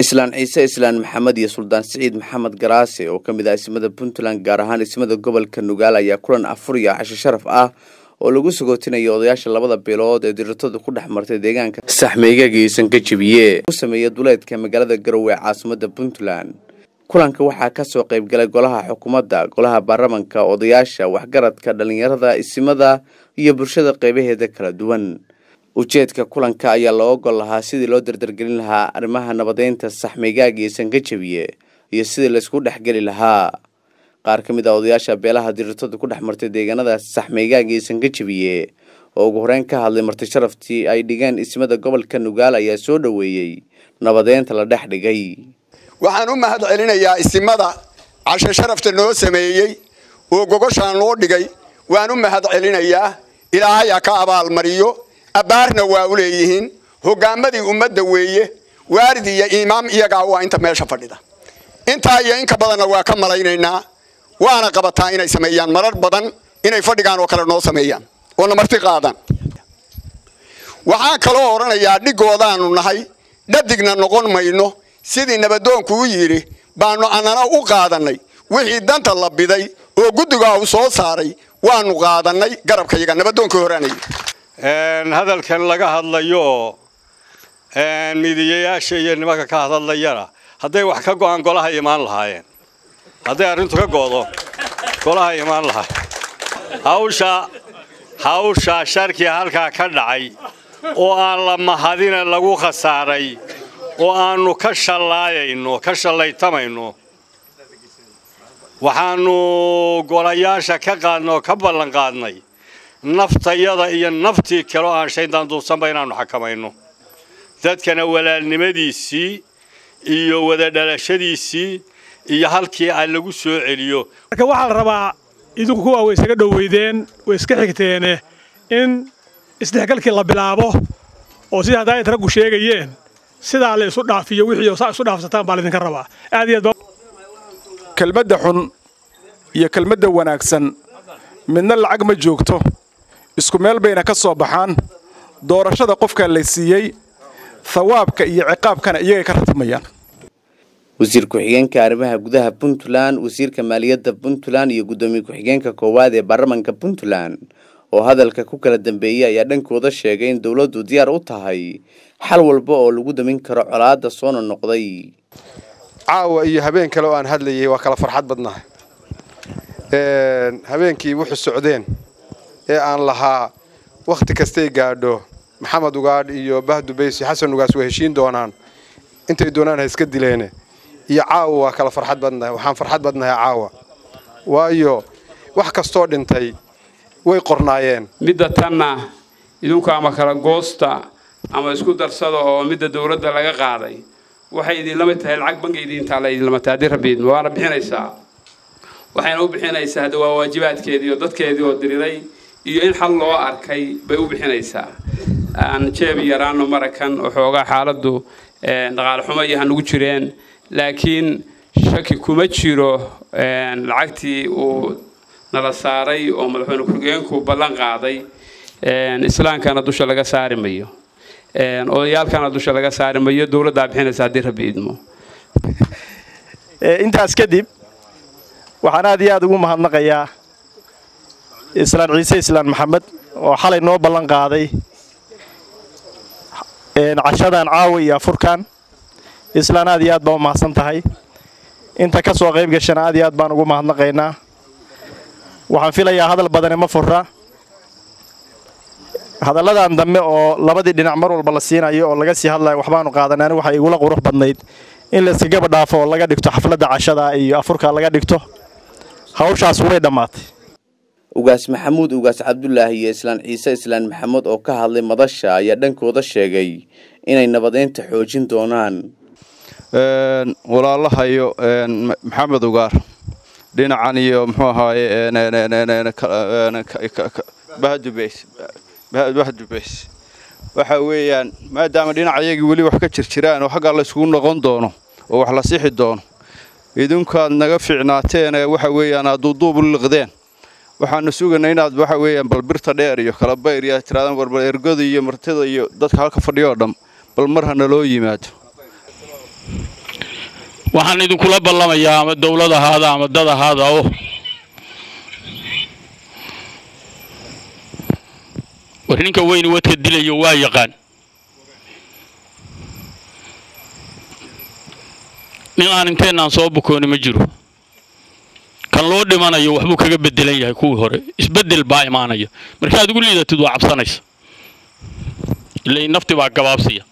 islaan ciise islaan maxamed iyo suldaan siciid maxamed garaase oo ka mid ah ismada puntland gaar ahaan ismada gobolka nugaal ayaa kulan afur iyo casho sharaf ah oo lagu sagootinayo odayaasha labada bilood ee dirirtadu ku dhex martay deegaanka saxmeygagaiisan ka jebiye u sameeya duleedka magaalada garowe ee caasimada puntland kulanka waxaa kasoo qaybgalay golaha xukuumadda golaha baarlamanka odayaasha waxgaradka dhalinyarada isimada iyo bulshada qeybaheeda kala duwan ujeedka kulanka ayaa loo ogol lahaa sidii loo dardargelin lahaa arrimaha nabadeynta saxmeygaagiisan ka jebiye iyo sidii laysku dhexgeli lahaa qaar ka mid ah odayaasha beelaha dirirtadu ku dhex martay deegaanada saxmeygaagiisan ka jebiye oo ugu horeyn ka hadlay marti sharaftii ay dhigeen ismada gobolka nugaal ayaa soo dhoweeyey nabadeynta la dhex dhigay waxaan u mahad celinayaa isimada casho sharafta noo sameeyey oo gogoshaan loo dhigay waan u mahad celinayaa ilaahay ha ka abaalmariyo abbaarna waa u leeyihiin hoggaamadii ummadda weeye waarid iyo imaam iyagaa waa inta meesha fadhida intaa iyo inka badanna waa ka malaynaynaa waana qabataa inay sameeyaan marar badan inay fadhigaan oo kale noo sameeyaan oona marti qaadaan waxaan kaloo odhanayaa dhigoodaanu nahay dhadigna noqon mayno sidii nabadoonku u yidhi baanu annana u qaadannay wixii danta la biday oo guddigaa uu soo saaray waanu qaadannay garabkayaga nabadoonkii horaanay hadalkan laga hadlayo oo midiyayaasha iyo nimanka ka hadlayana hadday wax ka go'aan golaha imaan lahaayeen hadday arrintu ka go'do golaha imaan lahaa hawsha hawsha sharkii halkaa ka dhacay oo aan la mahadina lagu khasaaray oo aannu ka shallaayayno ka shallaytamayno waxaannu golayaasha ka qaadnay oo ka ballan qaadnay naftayada iyo naftii kale oo aan shaydaan duubsanba inaannu xakamayno dadkana walaalnimadiisii iyo wada dhalashadiisii iyo halkii a lagu soo celiyo marka waxaa la rabaa idinku kuwaa way isaga dhoweydeen way iska xigteene in isdhexgalkii la bilaabo oo sida haddaa raggu sheegayeen sidaa la isu dhaafiyo wixii oo saa isu dhaafsataan baa laydinka rabaa aad iyo aad kelmadda xun iyo kelmadda wanaagsan midna lacag ma joogto isku meel bayna ka soo baxaan doorashada qofka la siiyey thawaabka iyo ciqaabkana iyagay ka ratmayaan wasiir ku-xigeenka arrimaha gudaha puntland wasiirka maaliyadda puntland iyo guddoomiye ku-xigeenka koowaad ee baarlamanka puntland oo hadalka ku kala dambeeyey ayaa dhankooda sheegay in dowladdu diyaar u tahay xal walba oo lagu damin karo colaadda soo nonoqday caawa iyo habeen kale oo aan hadlayay waa kala farxad badnahay habeenkii wuxuu socdeen ee aan lahaa wakhti kastay gaadho maxamed ugaadh iyo bahdubaysi xasan ugaas way heshiin doonaan intay doonaan ha iska dileene iyo caawa waa kala farxad badnahay waxaan farxad badnahay caawa waayo wax kastoo dhintay way qornaayeen midda tanna idinku ama kala goosta ama isku darsada oo midda dowladda laga qaaday waxay idinlama tahay lacag bangi idintaala idinlama tahay haddii rabbi idmo waana bixinaysaa waxayna u bixinaysaa hadda waa waajibaadkeedii oo dadkeedii oo diriray iyo in xal loo arkay bay u bixinaysaa aan jeebi yaraano marakan oo xoogaa xaaladdu dhaqaale xumo iyo hanugu jireen laakiin shaki kuma jiro lacagtii uu nala saaray oo madaxweyne ku-xigeenku ballan qaaday islaankana dusha laga saari mayo odayaalkana dusha laga saari mayo dowladdaa bixinaysa haddii rabbi idmo intaas kadib waxaan aad iyo aad ugu mahadnaqayaa islaan ciise islaan maxamed oo xalay noo ballan qaaday cashadan caawa iyo afurkan islaan aad iyo aad baa u mahadsan tahay inta ka soo qayb gashana aad iyo aad baan ugu mahadnaqaynaa waxaan filayaa hadal badani ma furra hadalladan dambe oo labadii dhinac mar walba la siinayo oo laga sii hadlayo waxbaanu qaadanay anigu waxay igula qurux badnayd in layskagaba dhaafo oo laga dhigto xafladda cashada iyo afurka laga dhigto hawshaas way dhammaatay ugaas maxamuud ugaas cabdulaahi iyo islaan ciise islaan maxamed oo ka hadlay madasha ayaa dhankooda sheegay inay nabadeynta xoojin doonaan walaalahayo maxamed ugaar dhinacan iyo muxuu ahaaye bahdubays waxa weeyaan maadaama dhinacayagii weli wax ka jir jiraan oo xaggaa layskugu noqon doono oo wax la sixi doono idinkaad naga fiicnaateen waxa weeyaan aad duuduub u liqdeen waxaanu sugaynaa inaad waxa weeyaan bal birta dheer iyo kala bayr iyo tiraadaan warbal ergoda iyo martida iyo dadka halka fadhiyo oo dham bal mar hana loo yimaado waxaan idinkula ballamayaa ama dowlad ahaada ama dad ahaada oo war ninka weyni wadka dilayo waa yaqaan nin aan inteennaan soo bukooni ma jiro kan loo dhimanayo waxbuu kaga bedelan yahay kuwii hore isbedel baa imaanaya markaad ugu liidatid waa cabsanaysa ilay nafti baa gabaabsiya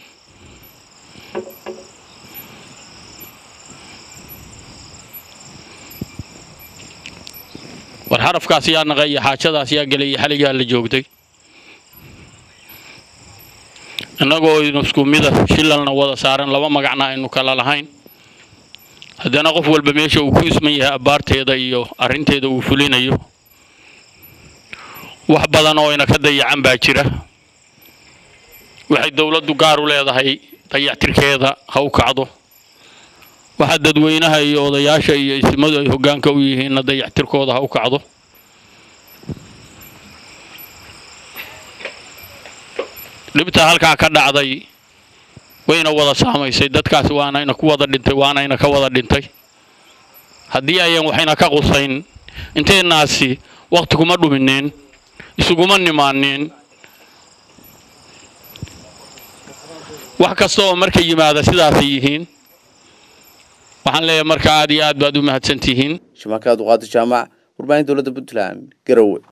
war xarafkaas yaa naqay iyo xaajadaas yaa gelay iyo xaligaa la joogtay innagoo aynu isku mida shilalna wada saaran laba magacna aynu kala lahayn haddana qof walba meesha uu ku isman yahay abbaarteeda iyo arrinteeda uu fulinayo wax badan oo ina ka dayacan baa jira waxay dowladdu gaar u leedahay dayactirkeeda ha u kacdo waxa dadweynaha iyo odayaasha iyo isimadu ay hoggaanka u yihiinna dayactirkooda ha u kacdo dhibta halkaa ka dhacday wayna wada saamaysay dadkaas waanayna ku wada dhintay waanayna ka wada dhintay haddii ayan waxayna ka qusayn inteennaasi wakhti kuma dhumineen isuguma nimaaneen wax kasta oo marka yimaada sidaasay yihiin waxaan leeyahay marka aad iyo aad baad u mahadsan tihiin shamaakaad uqaadi jaamac warbaahin dowladda puntland garowe